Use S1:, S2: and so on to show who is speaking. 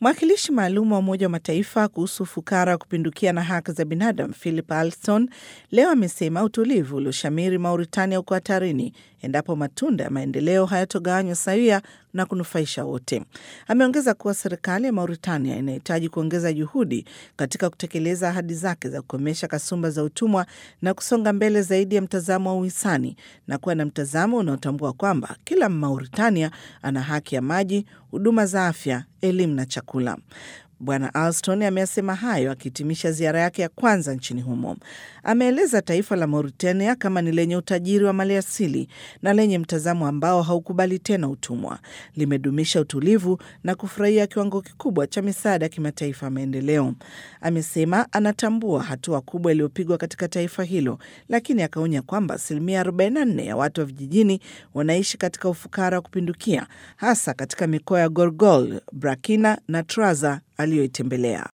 S1: Mwakilishi maalum wa Umoja wa Mataifa kuhusu ufukara wa kupindukia na haki za binadamu Philip Alston leo amesema utulivu ulioshamiri Mauritania uko hatarini endapo matunda ya maendeleo hayatogawanywa sawia na kunufaisha wote. Ameongeza kuwa serikali ya Mauritania inahitaji kuongeza juhudi katika kutekeleza ahadi zake za kukomesha kasumba za utumwa na kusonga mbele zaidi ya mtazamo wa uhisani na kuwa na mtazamo unaotambua kwamba kila Mauritania ana haki ya maji, huduma za afya, elimu na chakula. Bwana Alston ameyasema hayo akihitimisha ziara yake ya kwanza nchini humo. Ameeleza taifa la Mauritania kama ni lenye utajiri wa maliasili na lenye mtazamo ambao haukubali tena utumwa. Limedumisha utulivu na kufurahia kiwango kikubwa cha misaada ya kimataifa ya maendeleo. Amesema anatambua hatua kubwa iliyopigwa katika taifa hilo, lakini akaonya kwamba asilimia 44 ya watu wa vijijini wanaishi katika ufukara wa kupindukia, hasa katika mikoa ya Gorgol, Brakina na Traza aliyoitembelea.